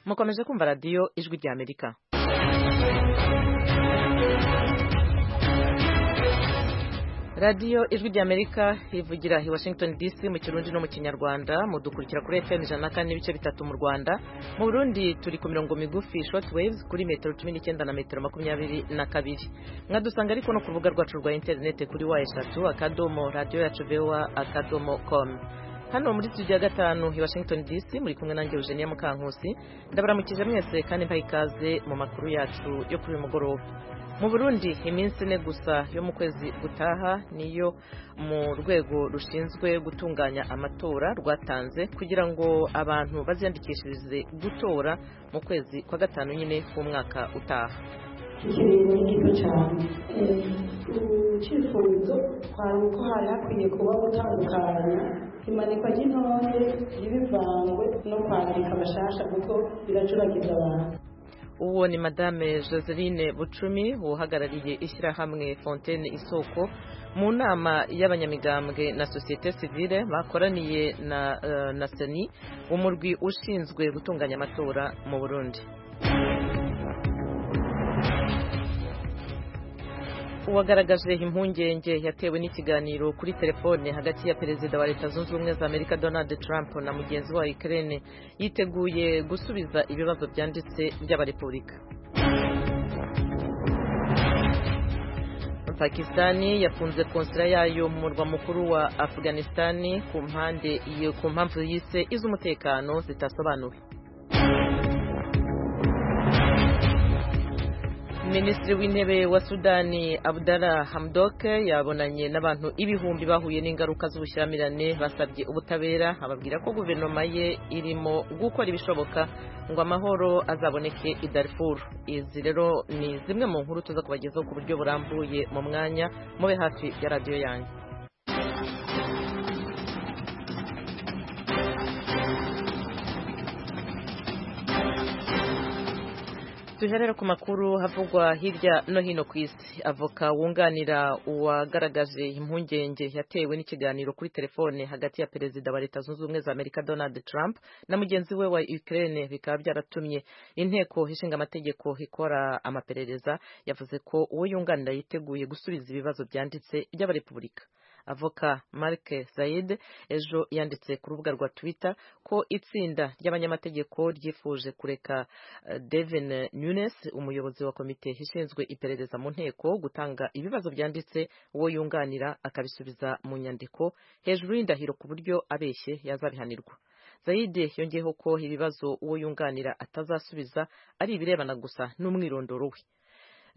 mukomeje kumva radiyo ijwi rya amerika radiyo ijwi rya amerika ivugira i washington dc mu kirundi no mu kinyarwanda mudukurikira kuri fm ijana na kane n'ibice bitatu mu rwanda mu burundi turi ku mirongo migufi short waves kuri metero cumi n'icyenda na metero makumyabiri na kabiri mwadusanga ariko no ku rubuga rwacu rwa interinete kuri wa eshatu akadomo radiyo yacu bewa akadomo komu hano muri studio ya gatanu i washington dc muri kumwe nanjye eugenia mukankusi ndabaramukije mwese kandi mbaha ikaze mu makuru yacu yo kuri uyu mugoroba mu burundi iminsi ine gusa yo mu kwezi gutaha niyo mu rwego rushinzwe gutunganya amatora rwatanze kugira ngo abantu baziyandikishirize gutora mu kwezi kwa gatanu nyine k'umwaka utaha ikintu gito cyane icyifuzo twari uko hari hakwiye kuba gutandukanya imanikwa ry'intore y'ibivangwe no kwandika abashasha kuko biracuragiza abantu uwo ni madame joseline bucumi uhagarariye ishyirahamwe fontaine isoko mu nama y'abanyamigambwe na sosiyete sivile bakoraniye na na seni umurwi ushinzwe gutunganya amatora mu burundi uwagaragaje impungenge yatewe n'ikiganiro kuri telefone hagati ya perezida wa leta zunze ubumwe za amerika donald trump na mugenzi wa ukraine yiteguye gusubiza ibibazo byanditse by'abarepubulika pakistani yafunze konsera yayo mu murwa mukuru wa afghanistani ku mpande ku mpamvu yise iz'umutekano zitasobanuwe minisitiri w'intebe wa sudani abdara hamdok yabonanye n'abantu ibihumbi bahuye n'ingaruka z'ubushyamirane basabye ubutabera ababwira ko guverinoma ye irimo gukora ibishoboka ngo amahoro azaboneke i darifuru izi rero ni zimwe mu nkuru tuza kubagezaho ku buryo burambuye mu mwanya mube hafi ya radiyo yanjye rero ku makuru havugwa hirya no hino ku isi avoka wunganira uwagaragaje impungenge yatewe n'ikiganiro kuri telefone hagati ya perezida wa leta zunze ubumwe za amerika donald trump na mugenzi we wa ukraine bikaba byaratumye inteko ishinga amategeko ikora amaperereza yavuze ko uwo yunganira yiteguye gusubiza ibibazo byanditse by'abarepubulika avoka mark zayid ejo yanditse ku rubuga rwa twitter ko itsinda ry'abanyamategeko ryifuje kureka devin nunes umuyobozi wa komite ishinzwe iperereza mu nteko gutanga ibibazo byanditse uwo yunganira akabisubiza mu nyandiko hejuru y'indahiro ku buryo abeshye yazabihanirwa zayide yongeyeho ko ibibazo uwo yunganira atazasubiza ari ibirebana gusa n'umwirondoro we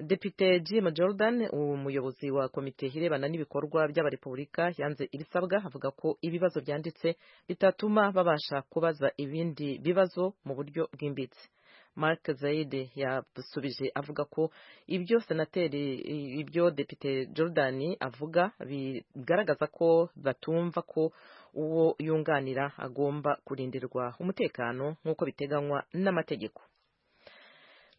depite jim jordan umuyobozi wa komite irebana n'ibikorwa by'abarepubulika yanze ibisabwa avuga ko ibibazo byanditse bitatuma babasha kubaza ibindi bibazo mu buryo bwimbitse mark zayide yasubije avuga ko ibyo senateri ibyo depite jordan avuga bigaragaza ko batumva ko uwo yunganira agomba kurindirwa umutekano nk'uko biteganywa n'amategeko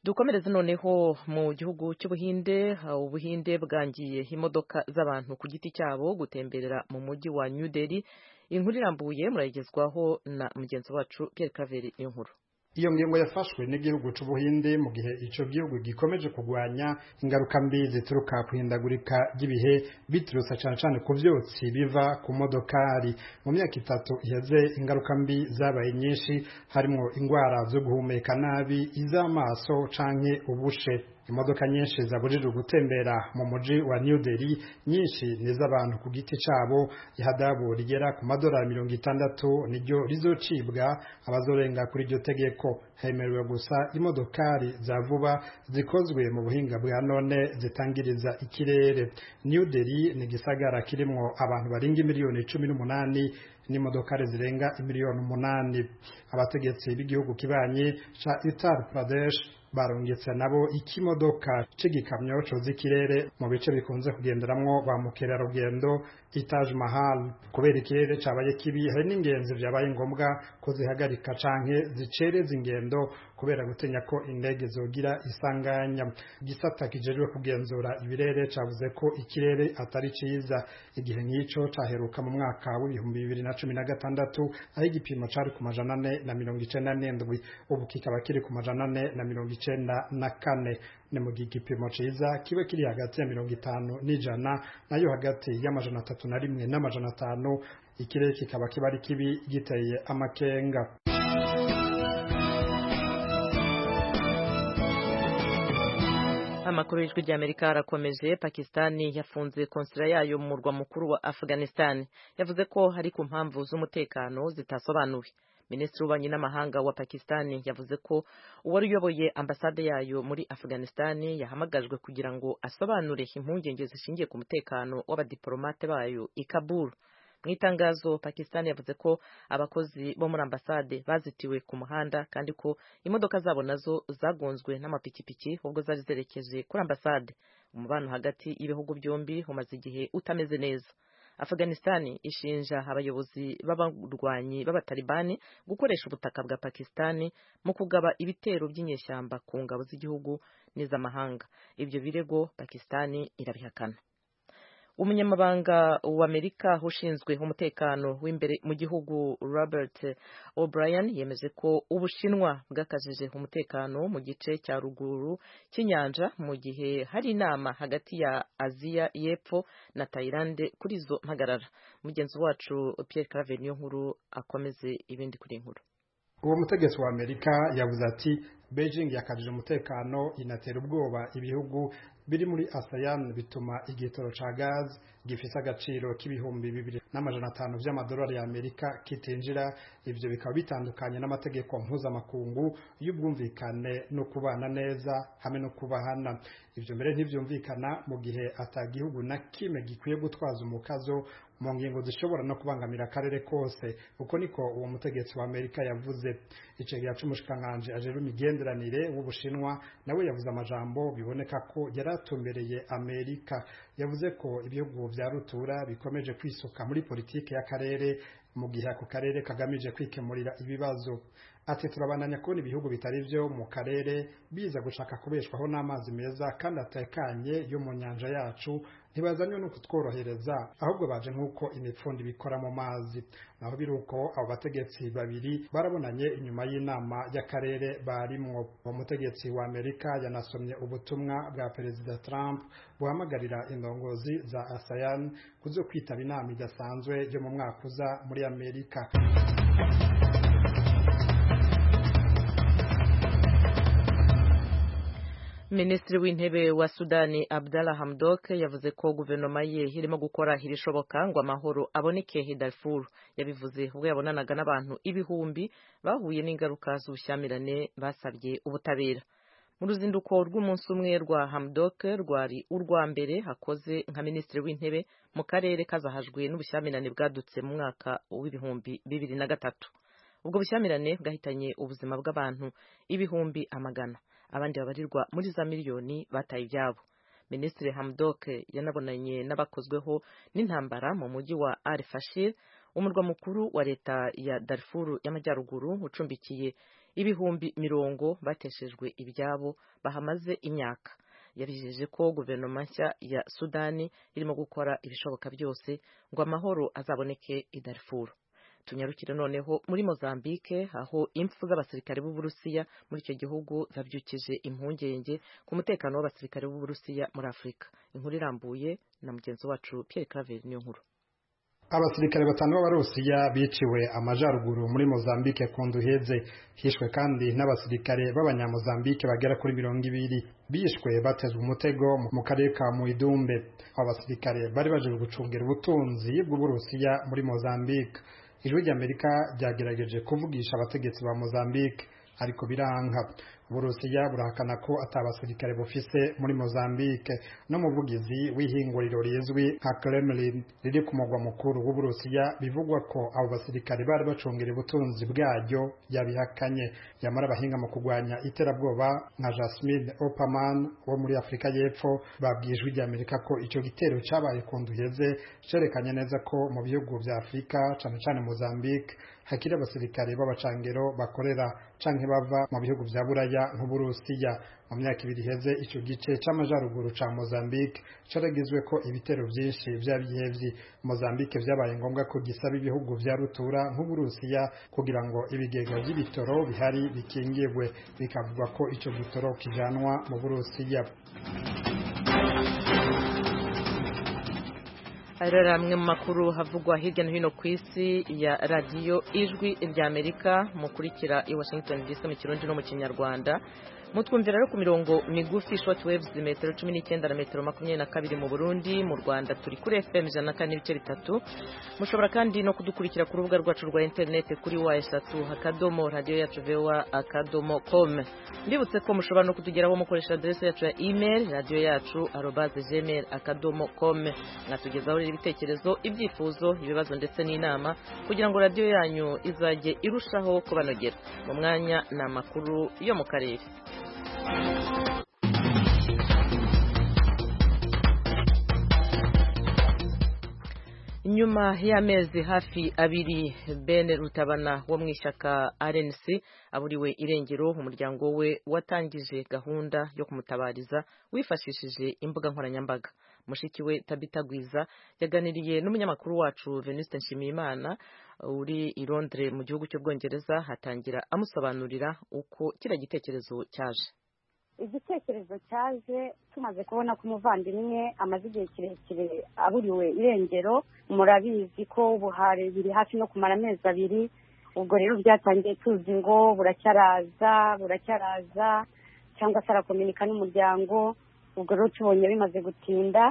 dukomereze noneho mu gihugu cy'ubuhinde ubuhinde bwangiye imodoka z'abantu ku giti cyabo gutemberera mu mujyi wa new delhi inkuru irambuye murayigezwaho na mugenzi wacu Pierre Claver iyo nkuru iyo ngingo yafashwe n'igihugu cy'ubuhinde mu gihe icyo gihugu gikomeje kurwanya ingaruka mbi zituruka ku ihindagurika ry'ibihe biturutse cyane cyane ku byotsi biva ku modokari mu myaka itatu iheze ingaruka mbi zabaye nyinshi harimo indwara zo guhumeka nabi iz'amaso cyangwa ubushe imodoka nyinshi zabujijwe gutembera mu mujyi wa New Delhi nyinshi n'iz'abantu ku giti cyabo ihadabu rigera ku madolari mirongo itandatu niryo rizocibwa abazorenga kuri iryo tegeko hemerewe gusa imodokari za vuba zikozwe mu buhinga bwa none zitangiriza ikirere New Delhi ni igisagara kirimo abantu barenga miliyoni cumi n'umunani n'imodokari zirenga miliyoni umunani abategetsi b'igihugu kibanye ca Uttar Pradesh barungitse nabo ikimodoka c'igikamyo coza ikirere mu bice bikunze kugenderamwo ba mukerarugendo i Taj Mahal kubera ikirere cabaye kibi hari n'ingenzi vyabaye ngombwa ko zihagarika canke zicereza ingendo kubera gutinya ko indege zogira isanganya gisata kijejwe kugenzura ibirere cavuze ko ikirere atari ciza igihe nk'ico caheruka mu mwaka w'ibihumbi bibiri na cumi na gatandatu aho igipimo cari ku majana ane na mirongo icenda n'indwi ubu kikaba kiri ku majana ane na mirongo icenda na kane ni mu gihe igipimo ciza kiba kiri hagati ya mirongo itanu n'ijana nayo hagati y'amajana atatu na rimwe n'amajana atanu ikirere kikaba kiba ari kibi giteye amakenga amakuru y'ijwi ry'amerika arakomeje pakisitani yafunze konsera yayo mu murwa mukuru wa afghanistan yavuze ko hari ku mpamvu z'umutekano zitasobanuwe minisitiri w'ububanyi n'amahanga wa pakisitani yavuze ko uwari uyoboye ambasade yayo muri afghanisitani yahamagajwe kugira ngo asobanure impungenge zishingiye ku mutekano w'abadiporomate bayo i kabul mu itangazo pakisitani yavuze ko abakozi bo muri ambasade bazitiwe ku muhanda kandi ko imodoka zabo nazo zagonzwe n'amapikipiki ubwo zari zerekeje kuri ambasade umubano hagati y'ibihugu byombi umaze igihe utameze neza afghanistan ishinja abayobozi b'abarwanyi b'abatalibani gukoresha ubutaka bwa pakistan mu kugaba ibitero by'inyeshyamba ku ngabo z'igihugu n'iz'amahanga ibyo birego pakistan irabihakana umunyamabanga w'amerika ushinzwe umutekano w'imbere mu gihugu robert o'brien yemeje ko ubushinwa bwakajije umutekano mu gice cya ruguru cy'inyanja mu gihe hari inama hagati ya aziya y'epfo na tayilande kuri izo mpagarara mugenzi wacu pierre claver niyo nkuru akomeze ibindi kuri inkuru uwo mutegetsi wa amerika yavuze ati beijing yakajije umutekano inatera ubwoba ibihugu biri muri ASEAN bituma igitoro ca gaz gifise agaciro k'ibihumbi bibiri n'amajana atanu vy'amadolari y'Amerika kitinjira ivyo bikaba bitandukanye n'amategeko mpuzamakungu y'ubwumvikane no kubana neza hamwe no kubahana ivyo mbere ntivyumvikana mu gihe atagihugu na kimwe gikwiye gutwaza umukazo mu ngingo zishobora no kubangamira akarere kose uko niko uwo mutegetsi wa Amerika yavuze icegera c'umushikiranganji ajejwe imigenderanire w'ubushinwa nawe yavuze amajambo biboneka ko yari yatumbereye amerika yavuze ko ibihugu vya rutura bikomeje kwisuka muri politike y'akarere mu gihe ako karere kagamije kwikemurira ibibazo ati turabandanya kubona ibihugu bitari vyo mu karere biza gushaka kubeshwaho n'amazi meza kandi atekanye yo mu nyanja yacu ntibazanywe no kutworohereza ahubwo baje nk'uko imipfundi bikora mu mazi naho biri uko abo bategetsi babiri barabonanye inyuma y'inama y'akarere barimwo uwo mutegetsi wa amerika yanasomye ubutumwa bwa perezida trump buhamagarira indongozi za asayan kuzo kwitaba inama idasanzwe yo mu mwaka uza muri amerika minisitiri w'intebe wa sudani abdalla hamdok yavuze ko guverinoma ye irimo gukora irishoboka ngo amahoro aboneke darfur yabivuze ubwo yabonanaga n'abantu ibihumbi bahuye n'ingaruka z'ubushyamirane basabye ubutabera mu ruzinduko rw'umunsi umwe rwa hamdok rwari urwa mbere hakoze nka minisitiri w'intebe mu karere kazahajwe n'ubushyamirane bwadutse mu mwaka w'ibihumbi bibiri na gatatu ubwo bushyamirane bwahitanye ubuzima bw'abantu ibihumbi amagana abandi babarirwa muri za miliyoni bataye ibyabo minisitiri hamdok yanabonanye n'abakozweho n'intambara mu mujyi wa al fashir umurwa mukuru wa leta ya darfuru y'amajyaruguru ucumbikiye ibihumbi mirongo bateshejwe ibyabo bahamaze imyaka yabijeje ko guverinoma nshya ya sudani irimo gukora ibishoboka byose ngo amahoro azaboneke i darfuru tunyarukire noneho muri mozambike aho impfu z'abasirikare b'uburusiya muri icyo gihugu zabyukije impungenge ku mutekano w'abasirikare b'uburusiya muri afurika inkuru irambuye na mugenzi wacu pierre claveri niyo nkuru abasirikare batanu b'abarusiya biciwe amajaruguru muri mozambike ku nduheze hishwe kandi n'abasirikare b'abanyamozambike bagera kuri mirongo ibiri bishwe batezwe umutego mu karere ka muidumbe abo basirikare bari baje gucungira ubutunzi bw'uburusiya muri mozambike ijwi ry'amerika ryagerageje kuvugisha abategetsi ba mozambique ariko biranga uburusiya burahakana ko atabasirikare bufise muri Mozambique n'umuvugizi w'ihinguriro rizwi nka Kremlin riri ku mugwa mukuru w'uburusiya bivugwa ko abo basirikare bari bacungera ubutunzi bwaryo yabihakanye yamara abahinga mu kurwanya iterabwoba nka Jasmine Opaman wo muri Afurika y'Epfo babwijwe rya Amerika ko icyo gitero cyabaye ku nduheze cerekanye neza ko mu bihugu bya Afurika cyane cyane Mozambique hakiri abasirikare b'abacangero bakorera canke bava mu bihugu vya buraya nk'uburusiya mu myaka ibiri iheze ico gice c'amajaruguru ca mozambique caragizwe ko ibitero vyinshi vy'abihevyi mozambique vyabaye ngombwa ko gisaba ibihugu vya rutura nk'uburusiya kugira ngo ibigega vy'ibitoro bihari bikingirwe bikavugwa ko ico gitoro kijanwa mu burusiya arera amwe mu makuru havugwa hirya no hino ku isi ya radiyo ijwi rya amerika mukurikira i washington dc mu kirundi no mu kinyarwanda mutwumvira rero ku mirongo migufi short waves metero cumi n'icyenda na metero makumyabiri na kabiri mu burundi mu rwanda turi kuri fm ijana na kane n'ibice bitatu mushobora kandi no kudukurikira ku rubuga rwacu rwa interineti kuri wa eshatu akadomo radiyo yacu vewa akadomo com mbibutse ko mushobora no kutugeraho mukoresha aderesi yacu ya email radiyo yacu arobaze gmail akadomo com mwatugezaho rero ibitekerezo ibyifuzo ibibazo ndetse n'inama kugira ngo radiyo yanyu izajye irushaho kubanogera mu mwanya ni amakuru yo mu karere nyuma y'amezi hafi abiri ben rutabana wo mu ishyaka RNC aburiwe irengero umuryango we watangije gahunda yo kumutabariza wifashishije imbuga nkoranyambaga mushiki we tabitagwiza yaganiriye n'umunyamakuru wacu Venuste Nshimiyimana uri i Londres mu gihugu cy'ubwongereza hatangira amusobanurira uko kiriya gitekerezo cyaje igitekerezo cyaje tumaze kubona ko umuvandimwe amaze igihe kirekire aburiwe irengero murabizi ko ubuhare biri hafi no kumara amezi abiri ubwo rero byatangiye tuzi ngo buracyaraza buracyaraza cyangwa se arakominika n'umuryango ubwo rero tubonye bimaze gutinda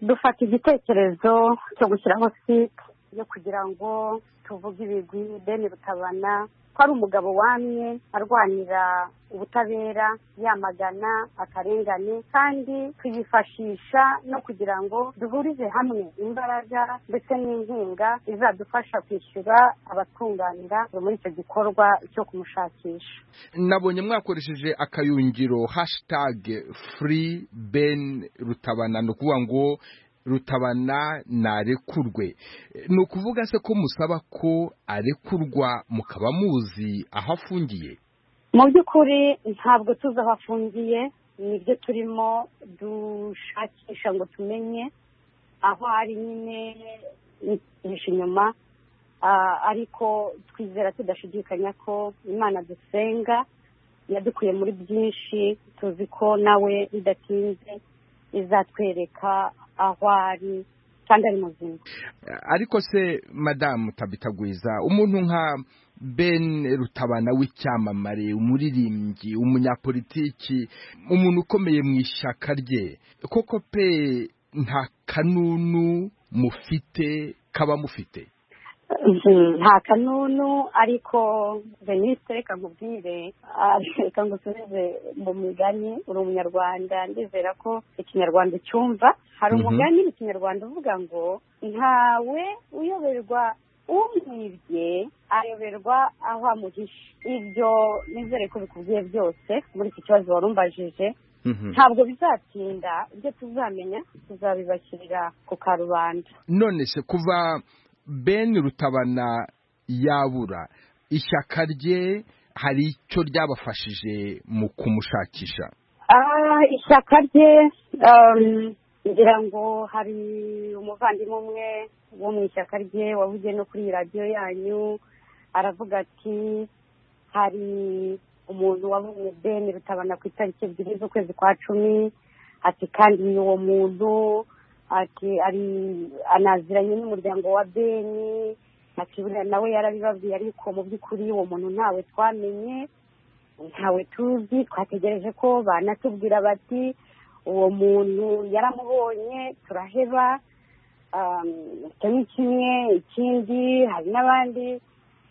dufata igitekerezo cyo gushyiraho site yo kugira ngo tuvuge ibigwi bene rutabana ko ari umugabo wamye arwanira ubutabera yamagana akarengane kandi tuyifashisha no kugira ngo duhurize hamwe imbaraga ndetse n'inkunga izadufasha kwishyura abatunganira muri icyo gikorwa cyo kumushakisha nabonye mwakoresheje akayungiro hashitage furi ben rutabana ni ukuvuga ngo rutabana narekurwe ni ukuvuga se ko musaba ko arekurwa mukaba muzi aho afungiye mu by'ukuri ntabwo tuzi aho afungiye nibyo turimo dushakisha ngo tumenye aho ari nyine ntitushe inyuma ariko twizera tudashidikanya ko imana dusenga yadukuye muri byinshi tuzi ko nawe bidatinze izatwereka aho ari kandi ari muzima ariko se madamu tabitagwiza umuntu nka ben rutabana w'icyamamare umuririmbyi umunyapolitiki umuntu ukomeye mu ishyaka rye koko pe nta kanunu mufite kaba mufite nta kanunu ariko veniste reka nkubwire reka ngusubize mu migani uri umunyarwanda ndizera ko ikinyarwanda ucyumva hari umugani mu kinyarwanda uvuga ngo ntawe uyoberwa umwibye ayoberwa aho amuhishe ibyo nizere ko bikubwiye byose muri iki kibazo wari umbajije ntabwo bizatinda ibyo tuzamenya tuzabibashyirira ku karubanda none se kuva ben rutabana yabura ishyaka rye hari icyo ryabafashije mu kumushakisha ishyaka rye ngira ngo hari umuvandimwe umwe wo mu ishyaka rye wavugiye no kuri radiyo yanyu aravuga ati hari umuntu wabonye ben rutabana ku itariki ebyiri z'ukwezi kwa cumi ati kandi ni uwo muntu ati ari anaziranye n'umuryango wa beni ati buriya nawe yarabibabwiye ariko mu by'ukuri uwo muntu ntawe twamenye ntawe tuzi twategereje ko banatubwira bati uwo muntu yaramubonye turaheba kimwe kimwe ikindi hari n'abandi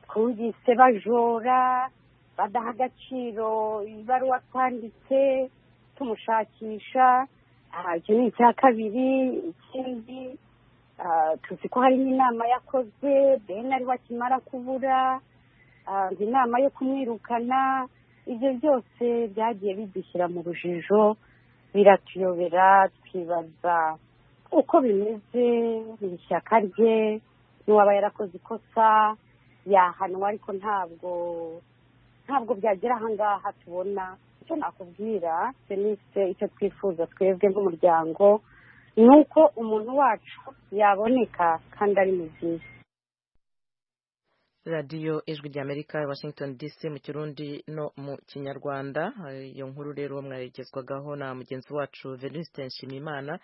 twumvise bajora badaha agaciro ibaruwa twanditse tumushakisha aha, icyo ni icya kabiri ikindi ah, tuzi ko hari n'inama yakozwe ben ariwe akimara kubura ah, inama yo kumwirukana ibyo byose byagiye bidushyira mu rujijo biratuyobera twibaza uko bimeze ni ishyaka rye n'uwaba yarakoze ikosa yahanwa ariko ntabwo ntabwo byagera ahangaha tubona icyo nakubwira senise icyo twifuza twebwe nk'umuryango ni uko umuntu wacu yaboneka kandi ari muzima radiyo ijwi ry'amerika washington dc mu kirundi no mu kinyarwanda Eh, iyo nkuru rero mwaregezwagaho na mugenzi wacu venuste nshimimana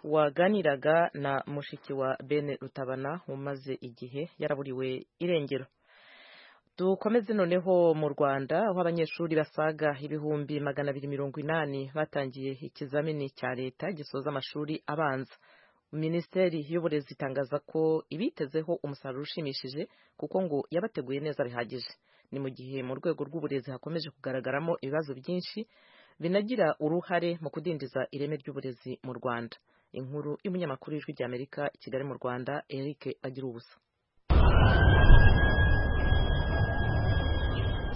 waganiraga na mushiki wa bene rutabana umaze igihe yaraburiwe irengero dukomeze noneho mu rwanda aho abanyeshuri basaga ibihumbi magana abiri mirongo inani batangiye ikizamini cya leta gisoza amashuri abanza minisiteri y'uburezi itangaza ko ibitezeho umusaruro ushimishije kuko ngo yabateguye neza bihagije ni mu gihe mu rwego rw'uburezi hakomeje kugaragaramo ibibazo byinshi binagira uruhare mu kudindiza ireme ry'uburezi mu rwanda inkuru y'umunyamakuru w'ijwi ry'amerika i kigali mu rwanda eric agira ubusa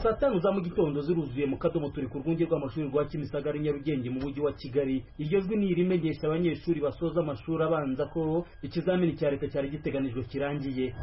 saa tanu za mu gitondo ziruzuye mu kadomo turi ku rwunge rw'amashuri rwa kimisagara i nyarugenge mu mujyi wa kigali iryo jwi ni irimenyesha abanyeshuri basoza amashuri abanza ko ikizamini cya leta cyari giteganijwe kirangiye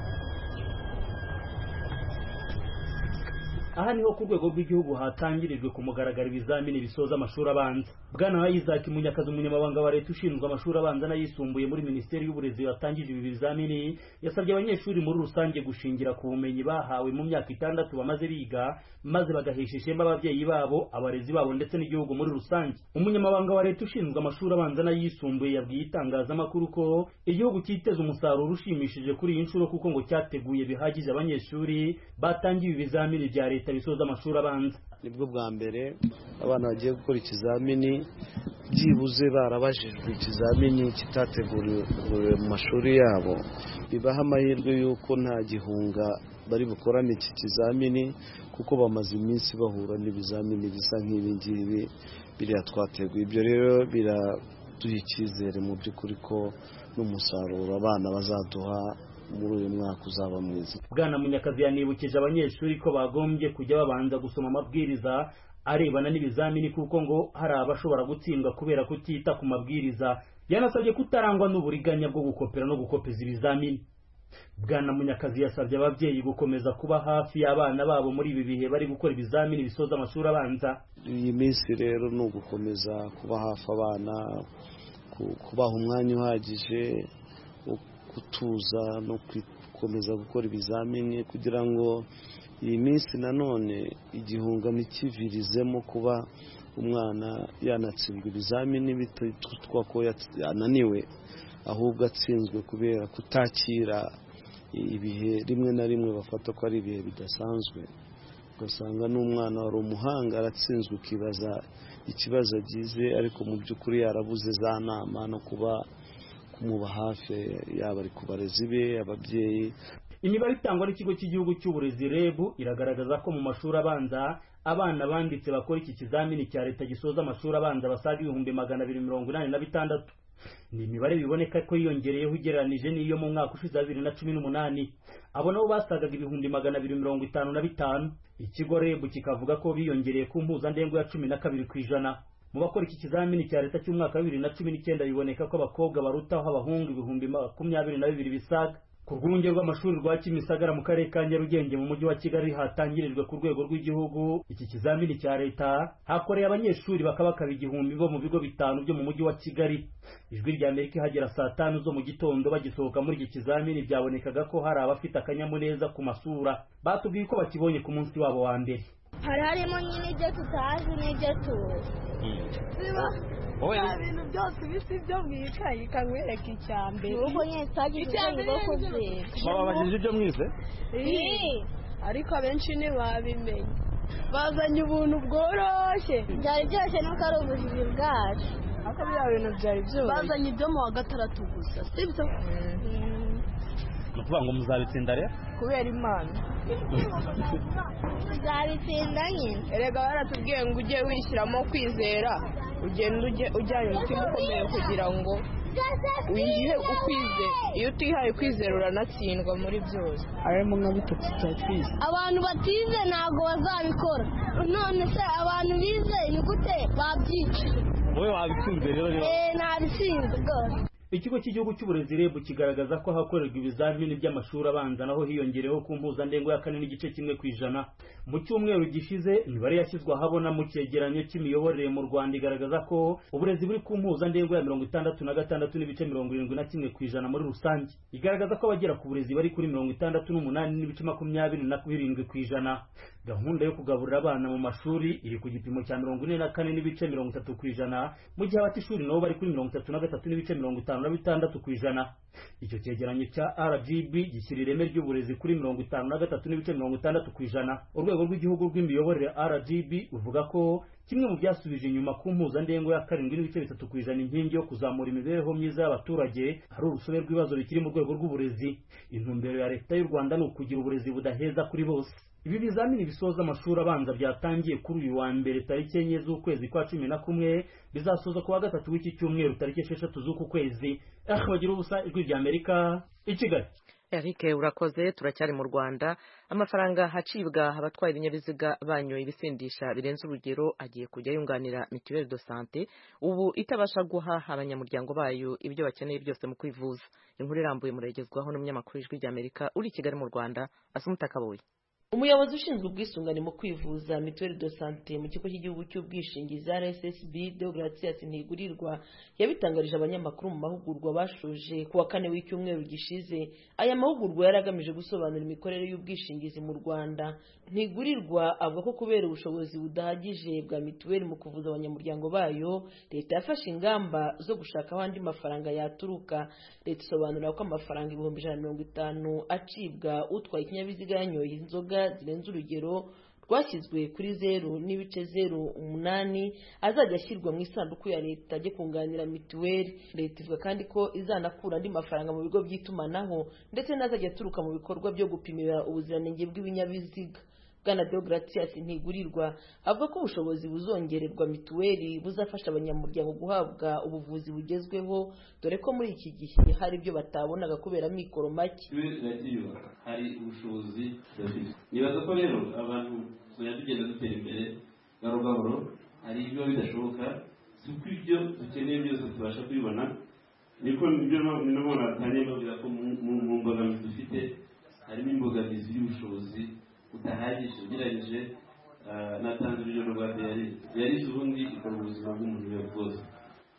aha niho ku rwego rw'igihugu hatangirijwe ku mugaragaro ibizamini bisoza amashuri abanza bwana wa isaac munyakazi umunyamabanga wa leta ushinzwe amashuri abanza n'ayisumbuye muri minisiteri y'uburezi watangije ibi bizamini yasabye abanyeshuri muri rusange gushingira ku bumenyi bahawe mu myaka itandatu bamaze biga maze bagahesha ishema ababyeyi babo abarezi babo ndetse n'igihugu muri rusange umunyamabanga wa leta ushinzwe amashuri abanza n'ayisumbuye yabwiye itangazamakuru ko igihugu cyiteze umusaruro ushimishije kuri iyi nshuro kuko ngo cyateguye bihagije abanyeshuri batangiye ibi bizamini bya leta bisoza amashuri abanza nibwo bwa mbere abana bagiye gukora ikizamini byibuze barabajijwe ikizamini kitateguriwe mu mashuri yabo bibaha amahirwe y'uko nta gihunga bari bukorane iki kizamini kuko bamaze iminsi bahura n'ibizamini bisa nk'ibi ngibi biriya twateguye ibyo rero biraduha icyizere mu by'ukuri ko n'umusaruro abana bazaduha muri uyu mwaka uzaba mwiza bwana munyakazi yanibukije abanyeshuri ko bagombye kujya babanza gusoma amabwiriza arebana n'ibizamini kuko ngo hari abashobora gutsindwa kubera kutita ku mabwiriza yanasabye kutarangwa n'uburiganya bwo gukopera no gukopeza ibizamini bwana munyakazi yasabye ababyeyi gukomeza kuba hafi y'abana babo muri ibi bihe bari gukora ibizamini bisoza amashuri abanza iyi minsi rero ni ugukomeza kuba hafi abana ku- kubaha umwanya uhagije wo gutuza no kwi- gukomeza gukora ibizamini kugira ngo iyi minsi nanone igihungano ikivirizemo kuba umwana yanatsindwa ibizamini bititwa ko yats- yananiwe ahubwo atsinzwe kubera kutakira ibihe rimwe na rimwe bafata ko ari ibihe bidasanzwe ugasanga n'umwana wari umuhanga aratsinzwe ukibaza ikibazo agize ariko mu by'ukuri yarabuze za nama no kuba kumuba hafi yaba ari ku barezi be ababyeyi imibare itangwa n'ikigo cy'igihugu cy'uburezi reb iragaragaza ko mu mashuri abanza abana banditse bakora iki kizamini cya leta gisoza amashuri abanza basaga ibihumbi magana abiri mirongo inani na bitandatu ni imibare biboneka ko yiyongereyeho ugereranije n'iyo mu mwaka ushize wa bibiri na cumi n'umunani abo nabo basagaga ibihumbi magana abiri mirongo itanu na bitanu ikigo reb kikavuga ko biyongereye ku mpuzandengo ya cumi na kabiri ku ijana mu bakora iki kizamini cya leta cy'umwaka wa bibiri na cumi n'icyenda biboneka ko abakobwa barutaho abahungu ibihumbi makumyabiri na bibiri bisaga ku rwunge rw'amashuri rwa kimisagara mu karere ka nyarugenge mu mujyi wa kigali hatangirijwe ku rwego rw'igihugu iki kizamini cya leta hakoreye abanyeshuri bakabakaba igihumbi bo mu bigo bitanu byo mu mujyi wa kigali ijwi rya amerika ihagera saa tanu zo mu gitondo bagisohoka muri iki kizamini byabonekaga ko hari abafite akanyamuneza ku masura batubwiye ko bakibonye ku munsi wabo wa mbere hari harimo nyine ibyo tutazi n'ibyo tuzi ibintu byose bisa ibyo mwikaye ikanywereka icya mbere nuko nyine tutagize ubwenge bwo kubyina bababajije ibyo mwize Ii, ariko abenshi ntibabimenya bazanye ubuntu bworoshye byari byoroshye nuko ari ubujiji bwacu ariko biriya bintu byari byoroshye bazanye ibyo mu wa gatandatu gusa sibyo ni ukuvuga ngo muzabitsinda rero kubera imana tuzabitsinda nyine erega baratubwiye ngo ujye wishyiramo kwizera ugenda ujye- ujyanye umutima ukomeye kugira ngo wihe ukwize iyo utihaye kwizera uranatsindwa muri byose harimo nka bitatu cya twize abantu batize ntabwo bazabikora none se abantu bize ni gute babyicuye wowe wabitsinze rero niba eee ntabitsinze rwose ikigo cy'igihugu cy'uburezi reb kigaragaza ko hakorerwa ibizamini by'amashuri abanza naho hiyongereho ku mpuzandengo ya kane n'igice kimwe ku ijana mu cyumweru gishize imibare yashyizwe ahabona mu cyegeranyo cy'imiyoborere mu rwanda igaragaza ko uburezi buri ku mpuzandengo ya mirongo itandatu na gatandatu n'ibice mirongo irindwi na kimwe ku ijana muri rusange igaragaza ko abagera ku burezi bari kuri mirongo itandatu n'umunani n'ibice makumyabiri na birindwi ku ijana gahunda yo kugaburira abana mu mashuri iri ku gipimo cya mirongo ine na kane n'ibice mirongo itatu ku ijana mu gihe abata ishuri nabo bari kuri mirongo itatu na gatatu n'ibice mirongo itanu na bitandatu ku ijana icyo cyegeranyo cya rgb gishyira ireme ry'uburezi kuri mirongo itanu na gatatu n'ibice mirongo itandatu ku ijana urwego rw'igihugu rw'imiyoborere rgb ruvuga ko kimwe mu byasubije inyuma ku mpuzandengo ya karindwi n'ibice bitatu ku ijana inkingi yo kuzamura imibereho myiza y'abaturage hari urusobe rw'ibibazo bikiri mu rwego rw'uburezi intumbero ya leta y'u rwanda ni ukugira uburezi budaheza kuri bose ibi bizamini bisoza amashuri abanza byatangiye kuri uyu wa mbere tariki enye z'ukwezi kwa cumi na kumwe bizasoza ku wa gatatu w'iki cyumweru tariki esheshatu z'uku kwezi aho bagira ubusa ijwi ry'amerika i kigali Eric urakoze turacyari mu Rwanda amafaranga hacibwa abatwaye ibinyabiziga banyoye ibisindisha birenze urugero agiye kujya yunganira mituelle de santé ubu itabasha guha abanyamuryango bayo ibyo bakeneye byose mu kwivuza inkuru irambuye muragezwaho n'umunyamakuru w'ijwi ry'Amerika uri i Kigali mu Rwanda Asumuta Kaboyi umuyobozi ushinzwe ubwisungane mu kwivuza mituweli do sante mu kigo cy'igihugu cy'ubwishingizi rssb deogratias ntigurirwa yabitangarije abanyamakuru mu mahugurwa bashoje ku wa kane w'icyumweru gishize aya mahugurwa yari agamije gusobanura imikorere y'ubwishingizi mu rwanda ntigurirwa avuga ko kubera ubushobozi budahagije bwa mituweli mu kuvuza abanyamuryango bayo leta yafashe ingamba zo gushaka aho andi mafaranga yaturuka leta isobanura ko amafaranga ibihumbi ijana na mirongo itanu acibwa utwaye ikinyabiziga yanyoye inzoga zirenze urugero rwashyizwe kuri zeru n'ibice zeru umunani azajya ashyirwa mu isanduku ya leta ajye kunganira mituweli leta ivuga kandi ko izanakura andi mafaranga mu bigo by'itumanaho ndetse n'azajya aturuka mu bikorwa byo gupimira ubuziranenge bw'ibinyabiziga bwana deogratias ntigurirwa avuga ko ubushobozi buzongererwa mituweli buzafasha abanyamuryango guhabwa ubuvuzi bugezweho dore ko muri iki gihe hari ibyo batabonaga kubera amikoro make mituweli iragiyubaka hari ubushobozi turabifite nibaza ko rero abantu tuzajya tugenda dutera imbere gahoro gahoro hari ibiba bidashoboka si uko ibyo dukeneye byose tubasha kubibona niko ibyo nanone batangiye babwira ko mu- mu mu mbogamizi dufite harimo imbogamizi y'ubushobozi budahagije ugereranyije ah, natanze urugero rwa diyari diyari ubundi ikora ubuzima bw'umuntu biba bwose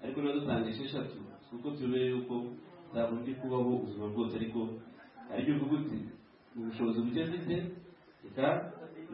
ariko nazo dutanga esheshatu kuko tubere yuko ntabwo ndi kubaho ubuzima bwose ariko hari ibyo uvuga uti mu bushobozi buke mfite reka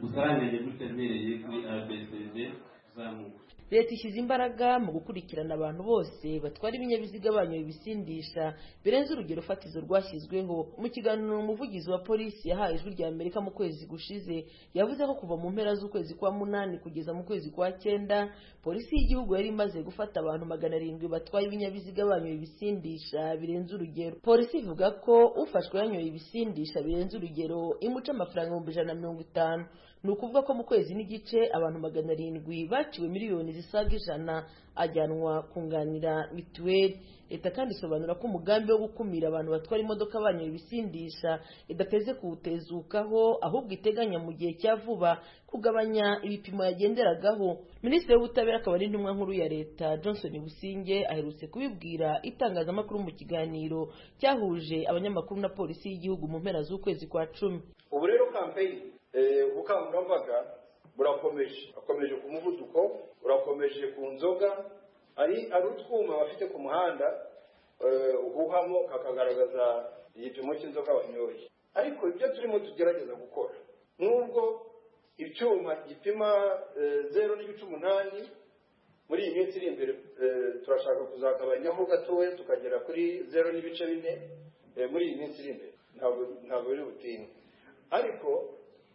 ngusaranire gutya mbereye kuri abesede uzamuka leta ishyize imbaraga mu gukurikirana abantu bose batwara ibinyabiziga banyoye ibisindisha birenze urugero fatizo rwashyizweho mu kiganiro umuvugizi wa polisi yahaye ijwi rya amerika mu kwezi gushize yavuze ko kuva mu mpera z'ukwezi kwa munani kugeza mu kwezi kwa cyenda polisi y'igihugu yari imaze gufata abantu magana arindwi batwaye ibinyabiziga banyoye ibisindisha birenze urugero polisi ivuga ko ufashwe yanyoye ibisindisha birenze urugero imuca amafaranga ibihumbi ijana na mirongo itanu ni ukuvuga ko mu kwezi n'igice abantu magana arindwi baciwe miliyoni zisaga ijana ajyanwa kunganira mituweli leta kandi isobanura ko umugambi wo gukumira abantu batwara imodoka banyoye ibisindisha idateze kuwutezukaho ahubwo iteganya mu gihe cya vuba kugabanya ibipimo yagenderagaho minisitiri w'ubutabera akaba ari intumwa nkuru ya leta johnson businge aherutse kubibwira itangazamakuru mu kiganiro cyahuje abanyamakuru na polisi y'igihugu mu mpera z'ukwezi kwa cumi ubu rero kampeyini ubukangurambaga burakomeje burakomeje ku muvuduko burakomeje ku nzoga hari ari utwuma bafite ku muhanda eh, uhuhamo kakagaragaza igipimo cy'inzoga wanyoye ariko ibyo turimo tugerageza gukora nubwo icyuma gipima eh, zeru n'ibice umunani muri iyi minsi iri imbere eh, turashaka kuzagabanyaho gatoya tukagera kuri zeru n'ibice bine eh, muri iyi minsi iri imbere ntabwo ntabwo biri butinde ariko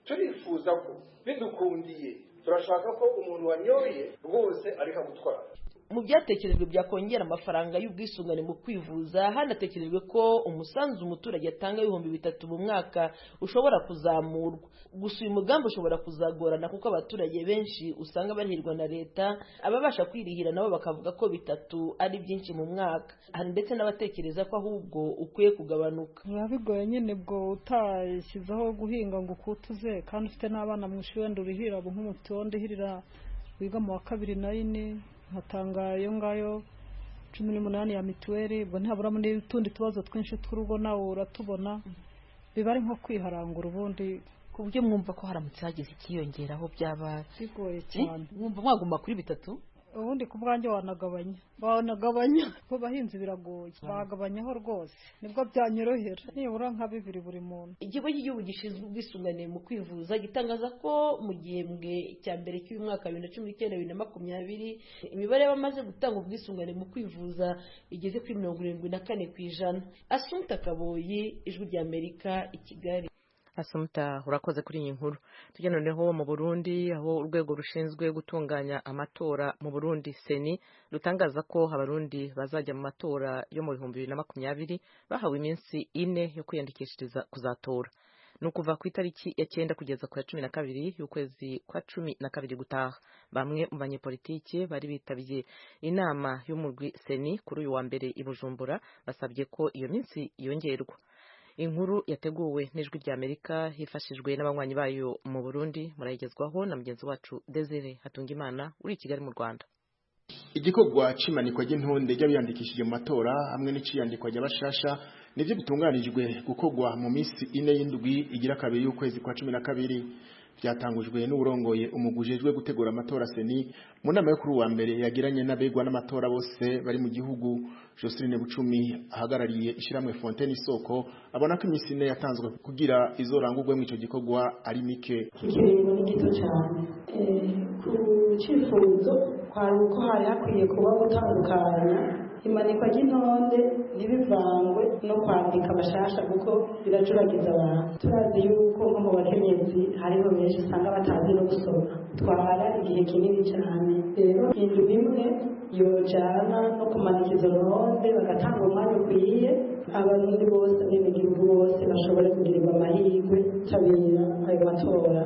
turifuza ko bidukundiye turashaka ko umuntu wanyoye rwose areka gutwara mu byatekerejwe byakongera amafaranga y'ubwisungane mu kwivuza hanatekerejwe ko umusanzu umuturage atanga ibihumbi bitatu mu mwaka ushobora kuzamurwa gusa uyu mugambi ushobora kuzagorana kuko abaturage benshi usanga barihirwa na leta ababasha kwirihira nabo bakavuga ko bitatu ari byinshi mu mwaka hari ndetse n'abatekereza ko ahubwo ukwiye kugabanuka biba bigoye nyine ubwo utashyizeho guhinga ngo ukutuze kandi ufite n'abana mu ishuri wenda urihira abo nk'umutiwo ndihirira wiga mu wa kabiri na yine nkatanga iyo ngayo cumi n'umunani ya mituweli ubwo ntihaburamo n'utundi tubazo twinshi tw'urugo nawe uratubona biba ari nko kwiharangura ubundi ku buryo mwumva ko haramutse hagize ikiyongeraho byaba bigoye cyane mwumva mwaguma kuri bitatu ubundi ku bwanjye wanagabanya wanagabanya ku bahinzi biragoye bagabanyaho rwose nibwo byanyorohera nibura nka bibiri buri muntu ikigo cy'igihugu gishinzwe ubwisungane mu kwivuza gitangaza ko mu gihembwe cya mbere cy'uyu mwaka bibiri na cumi n'icyenda bibiri na makumyabiri imibare y'abamaze gutanga ubwisungane mu kwivuza igeze kuri mirongo irindwi na kane ku ijana asunta kaboyi ijwi ry'amerika i kigali asumuta urakoze kuri iyi nkuru tujya noneho mu burundi aho urwego rushinzwe gutunganya amatora mu burundi seni rutangaza ko abarundi bazajya mu matora yo mu bihumbi bibiri na makumyabiri bahawe iminsi ine yo kwiyandikishiriza kuzatora ni ukuva ku itariki ya cyenda kugeza ku ya cumi na kabiri y'ukwezi kwa cumi na kabiri gutaha bamwe mu banyepolitiki bari bitabye inama y'umurwi seni kuri uyu wa mbere i bujumbura basabye ko iyo minsi yongerwa inkuru yateguwe n'ijwi ry'amerika hifashijwe n'abanywanyi bayo mu burundi murayigezwaho na mugenzi wacu desire hatungimana uri i kigali mu rwanda igikorwa c'imanikwa ry'intonde ry'abiyandikishije mu matora hamwe n'iciyandikwa ry'abashasha nivyo bitunganijwe gukorwa mu minsi ine y'indwi igira kabiri y'ukwezi kwa cumi na kabiri byatangujwe n'uwurongoye umugujejwe gutegura amatora seni mu nama yo kuri uwa mbere yagiranye n'abegwa n'amatora bose bari mu gihugu Joseline Bucumi ahagarariye ishiramwe Fontaine Isoko abona ko iminsi ine yatanzwe kugira izorangurwe mu ico gikorwa ari mike ikiringo ni gito cyane ku cyifuzo hari uko hari hakwiye kuba gutandukanya imanikwa ry'intonde ntibivangwe no kwandika abashasha kuko biracuragiza abantu turazi yuko nko mu bakenyezi hariho benshi usanga batazi no gusoma twamara igihe kinini cyane rero inzu imwe yojana no kumanika izo ntonde bagatanga umwanya ukwiye abarundi bose abenegihugu bose bashobore kugirirwa amahirwe tabira ayo matora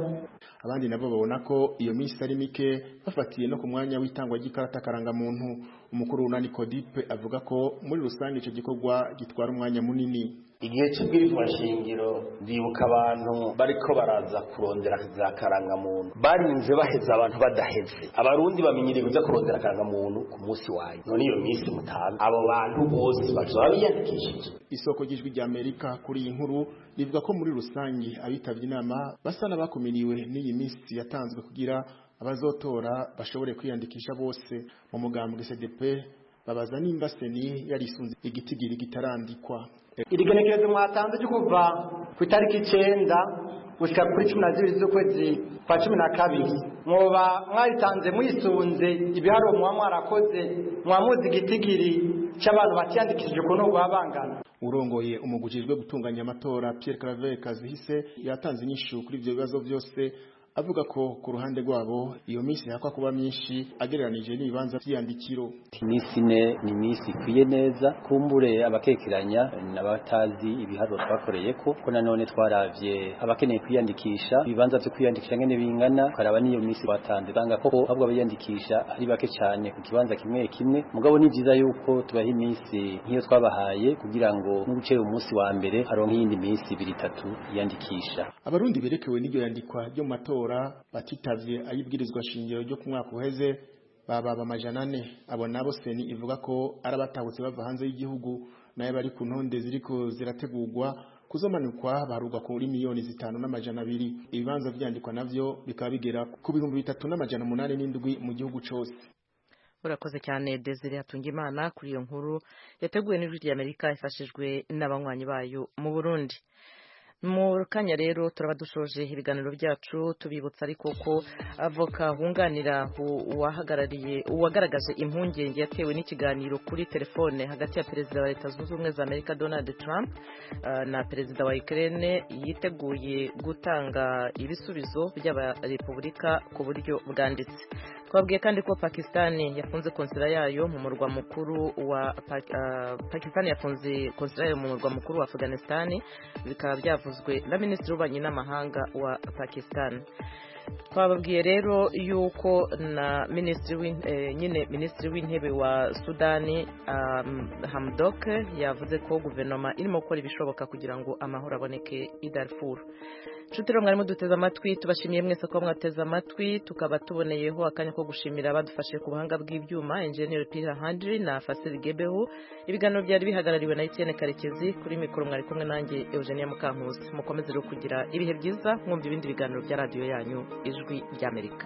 abandi nabo babona ko iyo minsi ari mike bafatiye no ku mwanya w'itangwa ry'ikarata karangamuntu umukuru na Nicodipe avuga ko muri rusange icyo gikorwa gitwara umwanya munini igihe cy'ubwirizwa nshingiro ndibuka abantu bariko baraza kurondera za karangamuntu barinze baheza abantu badaheze abarundi bamenyereye kuja kurondera karangamuntu ku munsi wanyu none iyo minsi mutanu abo bantu bose bazoba biyandikishije isoko ry'ijwi rya amerika kuri iyi nkuru rivuga ko muri rusange abitavye inama basa n'abakumiriwe n'iyi minsi yatanzwe kugira abazotora bashobore kwiyandikisha bose mu mugambwe cdp babaza nimba seni yarisunze igitigiri gitarandikwa irigenekerezo mwatanze ryo kuva ku itariki icenda gushika kuri cumi na zibiri z'ukwezi kwa cumi na kabiri mwoba mwaritanze mwisunze ibiharuro muba mwarakoze mwamuzi igitigiri cy'abantu batiyandikishije ukuntu guha bangana urongoye umugujijwe gutunganya amatora Pierre Claver Kazihise yatanze inyishu kuri ibyo bibazo byose avuga ko ku ruhande rwabo iyo minsi yakwa kuba myinshi agereranije n'ibibanza by'iyandikiro iminsi ine ni iminsi ikwiye neza kumbure abakekeranya n'abatazi ibiharuro twakoreye ko ko nanone twaravye abakeneye kwiyandikisha ibibanza vyo kwiyandikisha ngene bingana ukaraba n'iyo minsi batanze banga koko ahubwo abayandikisha ari bake cyane ku kibanza kimwe kimwe mugabo ni vyiza yuko tubaha iminsi nk'iyo twabahaye kugira ngo n'ugucera umunsi wa mbere aronke iyindi minsi ibiri itatu yiyandikisha abarundi berekewe n'iryo yandikwa ryo mu matora batitavye ayibwirizwa shingiro ryo ku mwaka uheze bababa amajana ane abo nabo seni ivuga ko ari abatahutse bava hanze y'igihugu nayo bari ku ntonde ziriko zirategurwa kuzomanikwa baharurwa kuri miliyoni zitanu n'amajana abiri ibibanza vyandikwa navyo bikaba bigera ku bihumbi bitatu n'amajana umunani n'indwi mu gihugu cose urakoze cyane desire hatungimana kuri iyo nkuru yateguwe n'ijwi ry'amerika ifashijwe n'abanywanyi bayo mu burundi mu kanya rero turaba dushoje ibiganiro byacu tubibutsa ariko ko avoka wunganira uwahagarariye uwagaragaje impungenge yatewe n'ikiganiro kuri telefone hagati ya perezida wa leta zunze ubumwe za amerika donald trump na perezida wa ukraine yiteguye gutanga ibisubizo by'abarepubulika ku buryo bwanditse twabwiye kandi ko pakisitani yafunze konsera yayo mu murwa mukuru wa pakisitani yafunze konsera yayo mu murwa mukuru wa afuganisitani bikaba byavuzwe na minisitiri w'ububanyi n'amahanga wa pakisitani twababwiye rero yuko na minisitiri nyine minisitiri w'intebe wa sudani hamdok yavuze ko guverinoma irimo gukora ibishoboka kugira ngo amahoro aboneke i darfur inshuti rero mwarimu duteze amatwi tubashimiye mwese ko mwateze amatwi tukaba tuboneyeho akanya ko gushimira abadufashe ku buhanga bw'ibyuma enjeniyeri pira handiri na fasiri gebehu ibiganiro byari bihagarariwe na etiyene karekezi kuri mikoro mwari kumwe nanjye eugenia mukankusi mukomeze rero kugira ibihe byiza mwumva ibindi biganiro bya radiyo yanyu ijwi ry'amerika